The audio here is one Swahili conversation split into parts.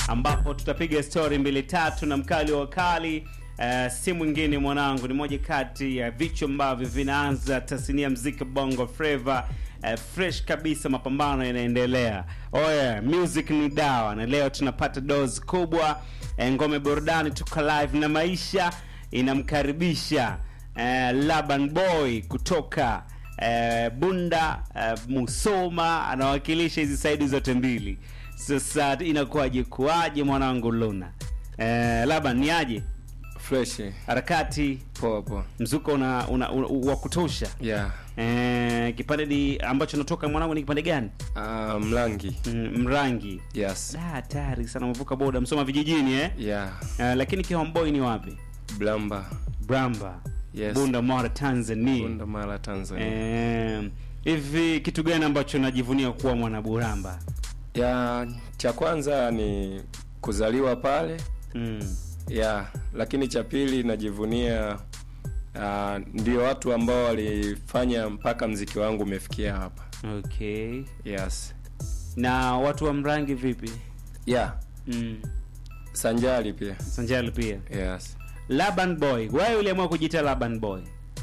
ambapo tutapiga story mbili tatu na mkali wa wakali. Uh, si mwingine mwanangu, ni moja kati ya vichwa ambavyo vinaanza tasnia mziki bongo flava. Uh, fresh kabisa, mapambano yanaendelea. Oh yeah, music ni dawa, na leo tunapata dose kubwa. Uh, ngome burudani, tuko live na maisha inamkaribisha uh, Laban Boy kutoka uh, Bunda uh, Musoma, anawakilisha hizi saidi zote mbili. Sasa inakuwaje kuaje mwanangu Luna? Uh, Laban ni aje? fresh harakati poa poa mzuko una, una, una wa kutosha yeah eh, kipande ni ambacho natoka mwanangu ni kipande gani uh, mlangi mm, mrangi yes Da, hatari sana umevuka boda msoma vijijini eh? yeah uh, lakini kihomboi ni wapi blamba bramba yes bunda mara tanzania Bunda mara tanzania Eh, hivi kitu gani ambacho najivunia kuwa mwana buramba ya cha kwanza ni kuzaliwa pale mm. ya lakini cha pili najivunia uh, ndio watu ambao walifanya mpaka mziki wangu umefikia hapa okay yes na watu wa mrangi vipi yeah mm. sanjali pia sanjali pia yes laban boy wewe uliamua kujiita laban boy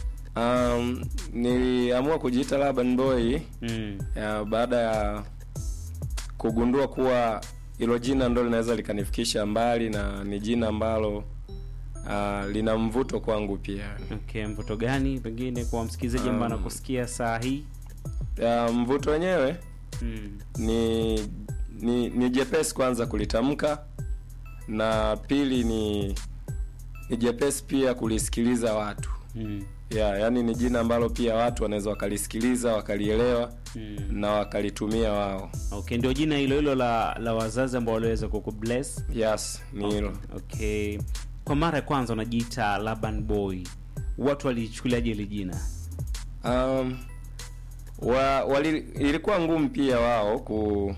um, niliamua kujiita Laban Boy mm. ya baada ya kugundua kuwa hilo jina ndo linaweza likanifikisha mbali na ni jina ambalo uh, lina mvuto kwangu pia okay mvuto gani pengine kwa msikilizaji ambaye Um, anakusikia saa hii ya, mvuto wenyewe mm. ni ni, ni jepesi kwanza kulitamka na pili ni ni jepesi pia kulisikiliza watu Mm. ya yani ni jina ambalo pia watu wanaweza wakalisikiliza wakalielewa Mm. na wakalitumia wao okay ndio jina hilo hilo la la wazazi ambao waliweza kukubless yes ni hilo okay kwa mara ya kwanza unajiita laban boy watu walichukuliaje ile jina um, wa, wali, ilikuwa ngumu pia wao ku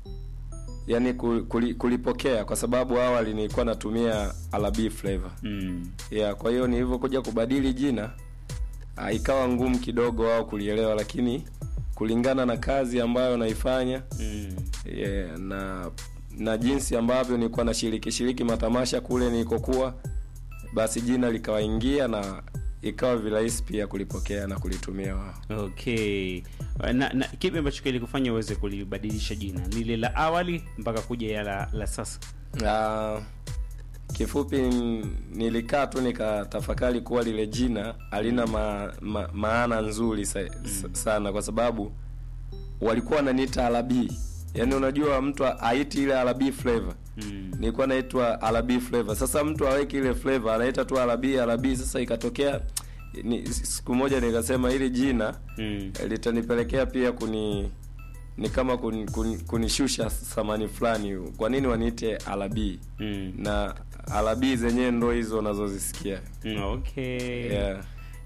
yani ku- kuli, kulipokea kwa sababu awali nilikuwa natumia alabi flavor mm. yeah, kwa hiyo nilivyokuja kubadili jina uh, ikawa ngumu kidogo wao kulielewa lakini kulingana na kazi ambayo naifanya Mm. yeah, na na jinsi ambavyo nilikuwa nashiriki shiriki matamasha kule nilikokuwa basi jina likawaingia na ikawa virahisi pia kulipokea na kulitumia wao okay na, na kipi ambacho kilikufanya uweze kulibadilisha jina lile la awali mpaka kuja ya la, la sasa uh, kifupi n- nilikaa tu nikatafakari kuwa lile jina halina ma, ma, maana nzuri sa, mm. sana kwa sababu walikuwa wananiita alabii yaani unajua mtu aiti ile alabii flavor mm. nilikuwa naitwa alabii flavor sasa mtu aweki ile flavor anaita tu alabii alabii sasa ikatokea ni, siku moja nikasema hili jina Mm. litanipelekea pia kuni ni kama kun, kun, kunishusha thamani fulani kwa nini waniite alabii Mm. na alabii zenyewe ndo hizo unazozisikia Mm, okay yeah.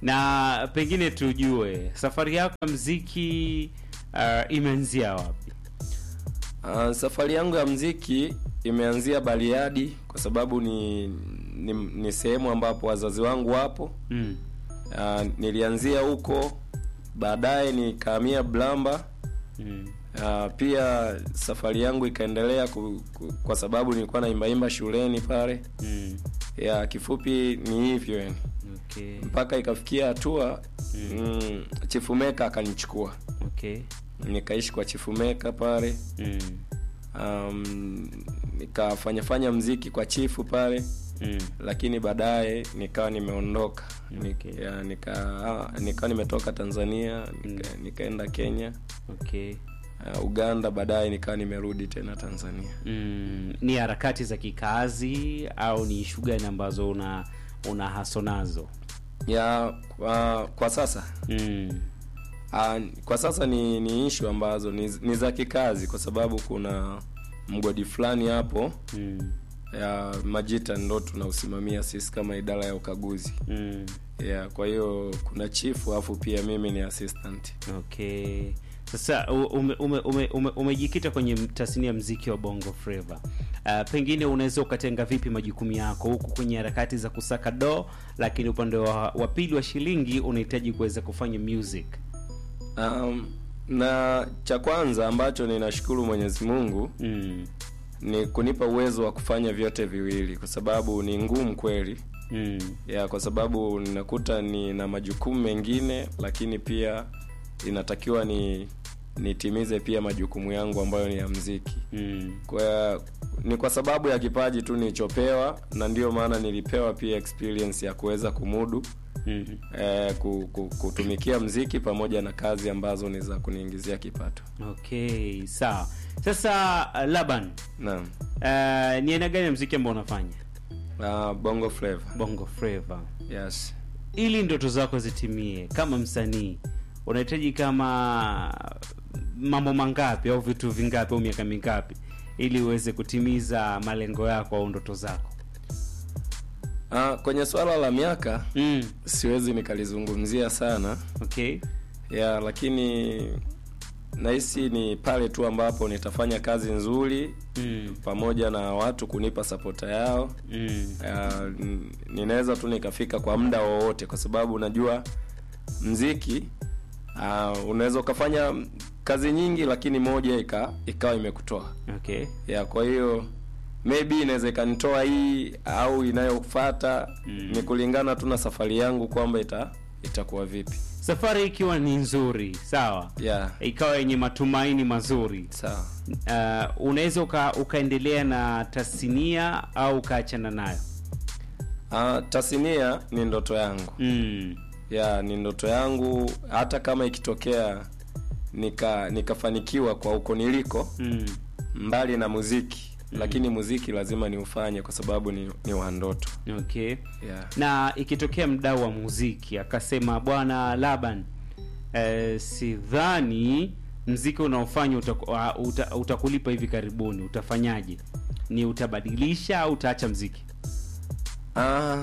na pengine tujue safari yako ya mziki uh, imeanzia wapi Uh, safari yangu ya mziki imeanzia Bariadi kwa sababu ni ni, ni sehemu ambapo wazazi wangu wapo mm. uh, nilianzia huko baadaye nikahamia Blamba Mm. uh, pia safari yangu ikaendelea ku, ku, kwa sababu nilikuwa naimbaimba shuleni pale Mm. ya kifupi ni hivyo yani okay mpaka ikafikia hatua mm, chifumeka akanichukua okay nikaishi kwa chifumeka pale mm. um, nikafanya fanya mziki kwa chifu pale Mm. lakini baadaye nikawa nimeondoka Okay. Nik, ya, nika ah, nikawa nimetoka tanzania nika, nikaenda kenya okay uh, uganda baadaye nikawa nimerudi tena tanzania mm. ni harakati za kikazi au ni ishu gani ambazo una una haso nazo ya kwa, kwa sasa mm. uh, kwa sasa ni ni ishu ambazo ni, ni za kikazi kwa sababu kuna mgodi fulani hapo Mm. ya majita ndo tunausimamia sisi kama idara ya ukaguzi Mm. yeah, kwa hiyo kuna chifu alafu pia mimi ni assistant okay sasa u- ume, ume, ume, ume, umejikita kwenye tasnia ya mziki wa bongo flava uh, pengine unaweza ukatenga vipi majukumu yako huku kwenye harakati za kusaka do lakini upande wa, wa pili wa shilingi unahitaji kuweza kufanya music um, na cha kwanza ambacho ninashukuru mwenyezi mungu mm. ni kunipa uwezo wa kufanya vyote viwili kwa sababu ni ngumu kweli mm. ya kwa sababu ninakuta nina majukumu mengine lakini pia inatakiwa ni nitimize pia majukumu yangu ambayo ni ya mziki Mm. kwa ni kwa sababu ya kipaji tu nilichopewa na ndiyo maana nilipewa pia experience ya kuweza kumudu Mm. eh, ku, ku, kutumikia mziki pamoja na kazi ambazo ni za kuniingizia kipato okay sawa sasa uh, laban naam uh, ni aina gani ya mziki ambao unafanya uh, bongo flavor bongo flava yes ili ndoto zako zitimie kama msanii unahitaji kama mambo mangapi au vitu vingapi au miaka mingapi ili uweze kutimiza malengo yako au ndoto zako uh, kwenye swala la miaka mm. siwezi nikalizungumzia sana okay ya lakini nahisi ni pale tu ambapo nitafanya kazi nzuri mm. pamoja na watu kunipa sapota yao Mm. uh, n- ninaweza tu nikafika kwa muda wowote kwa sababu najua mziki uh, unaweza ukafanya kazi nyingi lakini moja ika ikawa imekutoa okay ya kwa hiyo maybe inaweza ikanitoa hii au inayofata Mm. ni kulingana tu na safari yangu kwamba ita itakuwa vipi safari ikiwa ni nzuri sawa yeah ikawa yenye matumaini mazuri sawa uh, unaweza uka, ukaendelea na tasnia au ukaachana nayo uh, tasnia ni ndoto yangu mm. ya ni ndoto yangu hata kama ikitokea nika nikafanikiwa kwa huko niliko Mm. mbali na muziki lakini muziki lazima niufanye kwa sababu ni, ni wa ndoto okay yeah. na ikitokea mdau wa muziki akasema bwana laban eh, sidhani mziki unaofanya utaku- ah, uta, utakulipa hivi karibuni utafanyaje ni utabadilisha au utaacha mziki Ah,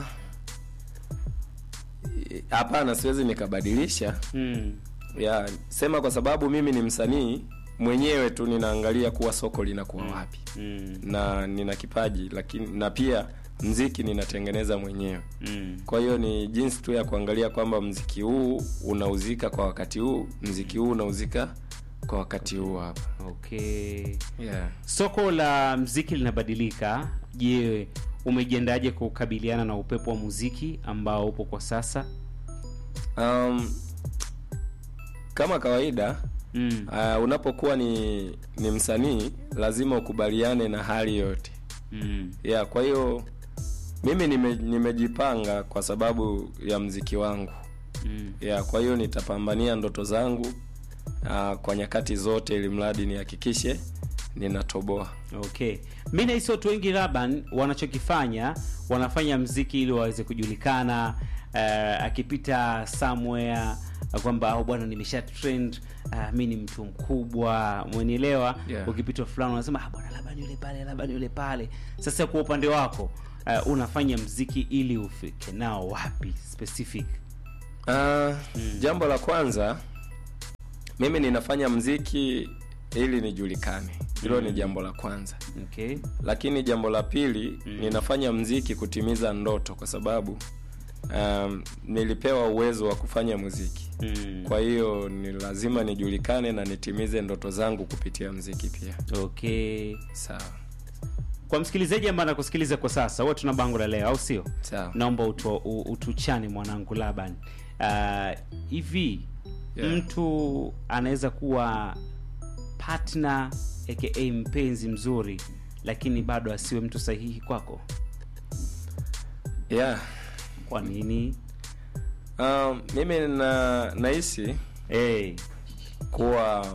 hapana siwezi nikabadilisha mm. ya sema kwa sababu mimi ni msanii mwenyewe tu ninaangalia kuwa soko linakuwa wapi Mm. na nina kipaji lakini na pia mziki ninatengeneza mwenyewe Mm. kwa hiyo ni jinsi tu ya kuangalia kwamba mziki huu unauzika kwa wakati huu mziki huu unauzika kwa wakati huu hapa okay yeah. soko la mziki linabadilika je umejiandaje kukabiliana na upepo wa muziki ambao upo kwa sasa um, kama kawaida mm. uh, unapokuwa ni ni msanii lazima ukubaliane na hali yote Mm. yeah, kwa hiyo mimi nime, nimejipanga kwa sababu ya mziki wangu Mm. yeah, kwa hiyo nitapambania ndoto zangu uh, kwa nyakati zote ili mradi nihakikishe ninatoboa okay mi nahisi watu wengi laban wanachokifanya wanafanya mziki ili waweze kujulikana uh, akipita somewhere uh, kwamba au bwana nimesha trend uh, mi ni mtu mkubwa mwenielewa Yeah. ukipita fulani unasema ah, bwana laban yule pale laban yule pale sasa kwa upande wako uh, unafanya mziki ili ufike nao wapi specific uh, jambo la kwanza mimi ninafanya mziki ili nijulikane hilo ni jambo la kwanza okay lakini jambo la pili mm. ninafanya mziki kutimiza ndoto kwa sababu um, nilipewa uwezo wa kufanya muziki mm. kwa hiyo ni lazima nijulikane na nitimize ndoto zangu kupitia mziki pia okay sawa kwa msikilizaji ambaye anakusikiliza kwa sasa huwa tuna bango la leo au sio sawa naomba utu, u- utuchane mwanangu laban uh, hivi Yeah. mtu anaweza kuwa partner aka mpenzi mzuri lakini bado asiwe mtu sahihi kwako yeah. kwa nini um, mimi na nahisi hey. kuwa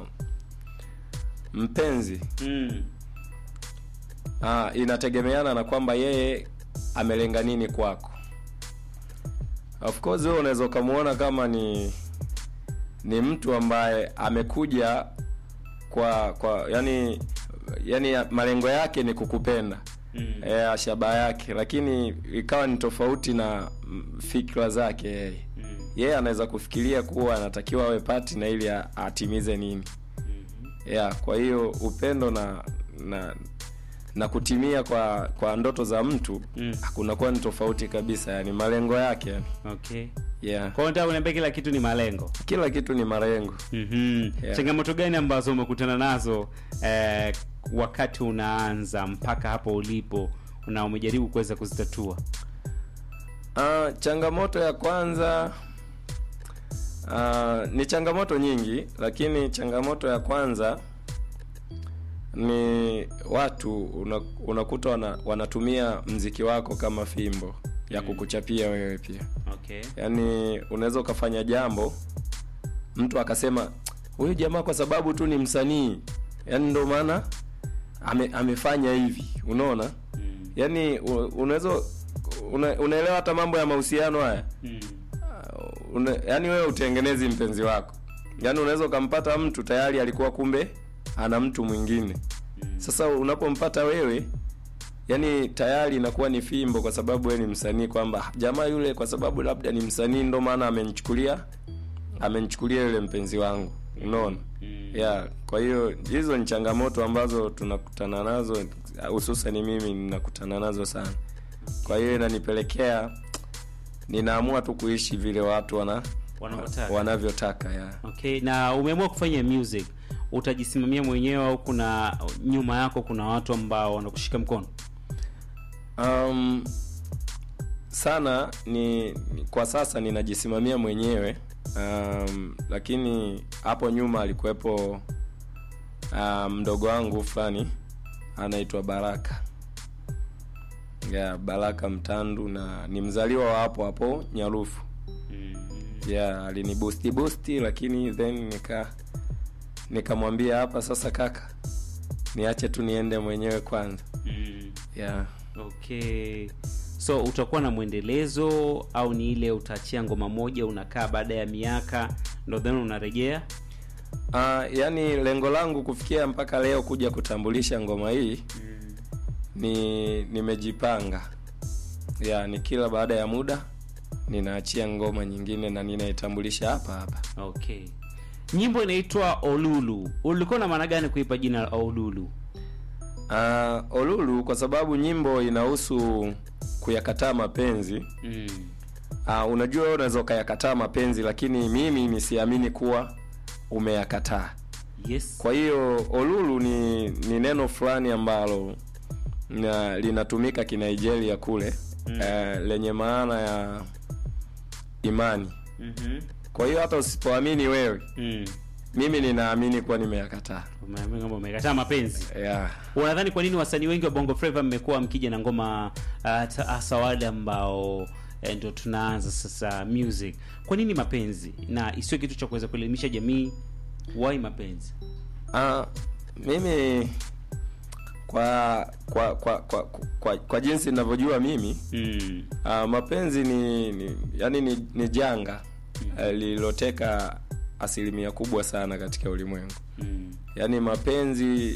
mpenzi mm. uh, inategemeana na kwamba yeye amelenga nini kwako of course wewe unaweza ukamwona kama ni ni mtu ambaye amekuja kwa kwa yani yani malengo yake ni kukupenda Mm. e, shaba yake lakini ikawa ni tofauti na mm, fikra zake yeye Mm. yeye anaweza kufikiria kuwa anatakiwa awe partner ili a- atimize nini Mhm. yeah, kwa hiyo upendo na na na kutimia kwa kwa ndoto za mtu Mm. kunakuwa ni tofauti kabisa yani malengo yake yani. okay yeah. kwa hiyo nataka kuniambia kila kitu ni malengo kila kitu ni malengo mm-hmm. Yeah. changamoto gani ambazo umekutana nazo eh, wakati unaanza mpaka hapo ulipo na umejaribu kuweza kuzitatua Uh, changamoto ya kwanza uh, ni changamoto nyingi lakini changamoto ya kwanza ni watu una, unakuta wana, wanatumia mziki wako kama fimbo ya kukuchapia wewe pia okay yaani unaweza ukafanya jambo mtu akasema huyu jamaa kwa sababu tu ni msanii yaani ndo maana ame, amefanya hivi unaona mm. yaani u- unaweza una, unaelewa hata mambo ya mahusiano haya Mm. Uh, una, yaani wewe utengenezi mpenzi wako yaani unaweza ukampata mtu tayari alikuwa kumbe ana mtu mwingine Mm. sasa unapompata wewe yani tayari inakuwa ni fimbo kwa sababu wewe ni msanii kwamba jamaa yule kwa sababu labda ni msanii ndo maana amenichukulia amenichukulia yule mpenzi wangu unaona Mm. yeah kwa hiyo hizo ni changamoto ambazo tunakutana nazo hususan mimi ninakutana nazo sana kwa hiyo inanipelekea ninaamua tu kuishi vile watu wana Wanavyotaka. wanavyotaka yeah. okay na umeamua kufanya music utajisimamia mwenyewe au kuna nyuma yako kuna watu ambao wanakushika mkono um, sana ni, ni kwa sasa ninajisimamia mwenyewe um, lakini hapo nyuma alikuwepo um, mdogo wangu fulani anaitwa baraka yeah, baraka mtandu na ni mzaliwa wa hapo hapo nyarufu mm. yeah, alinibusti busti lakini then nika nikamwambia hapa sasa kaka niache tu niende mwenyewe kwanza Mm. yeah. okay so utakuwa na mwendelezo au ni ile utaachia ngoma moja unakaa baada ya miaka ndo then unarejea Uh, yani lengo langu kufikia mpaka leo kuja kutambulisha ngoma hii mm. ni nimejipanga ya ni kila baada ya muda ninaachia ngoma nyingine na ninaitambulisha hapa hapa okay nyimbo inaitwa olulu ulikuwa na maana gani kuipa jina la olulu uh, olulu kwa sababu nyimbo inahusu kuyakataa mapenzi mm. uh, unajua wewe unaweza ukayakataa mapenzi lakini mimi nisiamini kuwa umeyakataa yes kwa hiyo olulu ni ni neno fulani ambalo na, linatumika kinigeria kule Mm. mm. eh, lenye maana ya imani mm-hmm. kwa hiyo hata usipoamini wewe mm. mimi ninaamini kuwa nimeyakataa Umeambiwa kwamba umekataa mapenzi yeah. unadhani kwa nini wasanii wengi wa bongo flava mmekuwa mkija na ngoma uh, hasa wale ambao eh, ndo tunaanza sasa music kwa nini mapenzi na isiwe kitu cha kuweza kuelimisha jamii why mapenzi Ah, mimi kwa kwa kwa kwa, kwa, kwa jinsi ninavyojua mimi mm. uh, mapenzi ni, ni yani ni, ni janga uh, lililoteka asilimia kubwa sana katika ulimwengu Mm. yaani mapenzi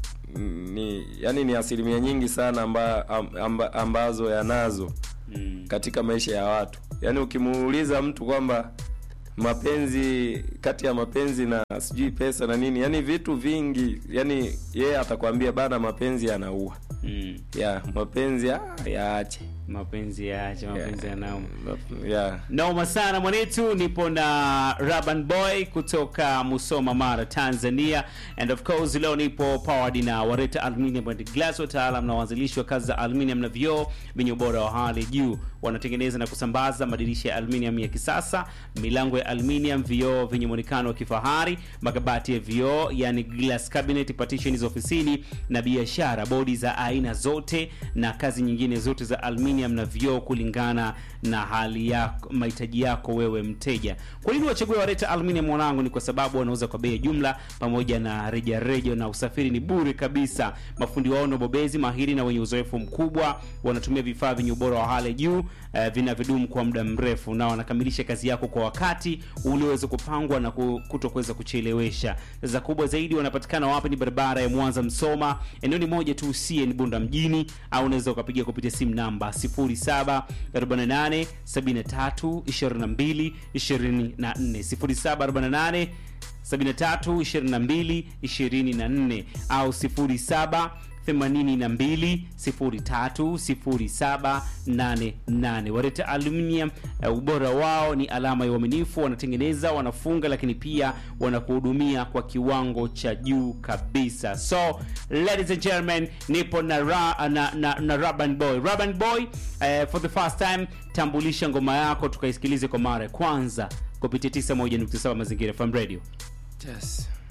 ni yani ni asilimia nyingi sana amba, amba, ambazo yanazo Mm. katika maisha ya watu yaani ukimuuliza mtu kwamba mapenzi kati ya mapenzi na sijui pesa na nini yani vitu vingi yani yeye atakwambia bana mapenzi yanaua Mm. ya mapenzi ah, yaache mapenzi yaache mapenzi yanauma ya noma sana mwanetu nipo na raban boy kutoka musoma mara tanzania and of course leo nipo powered na wareta aluminium and glass wataalam na waanzilishi wa kazi za aluminium na vioo vyenye ubora wa hali juu wanatengeneza na kusambaza madirisha ya aluminium ya kisasa milango ya aluminium vioo vyenye mwonekano wa kifahari makabati ya vioo yani glass cabinet partition za ofisini na biashara bodi za aina zote na kazi nyingine zote za aluminium na vioo kulingana na hali yako mahitaji yako wewe mteja kwa nini wachague wareta aluminium mwanangu ni kwa sababu wanauza kwa bei ya jumla pamoja na rejareja na usafiri ni bure kabisa mafundi wao na bobezi mahiri na wenye uzoefu mkubwa wanatumia vifaa vyenye ubora wa hali ya juu eh, vinavyodumu kwa muda mrefu na wanakamilisha kazi yako kwa wakati ulioweza kupangwa na ku- kutokuweza kuchelewesha za kubwa zaidi wanapatikana wapi ni barabara ya mwanza msoma eneo ni moja tu cn bunda mjini au unaweza ukapiga kupitia simu namba 0748 73 22 24 0748 73 22 24 au 07 82 03 0788 wareta aluminium uh, ubora wao ni alama ya uaminifu wanatengeneza wanafunga lakini pia wanakuhudumia kwa kiwango cha juu kabisa so ladies and gentlemen nipo na, ra, na, na, na Raban Boy Raban Boy uh, for the first time tambulisha ngoma yako tukaisikilize kwa mara ya kwanza kupitia 91.7 mazingira FM radio yes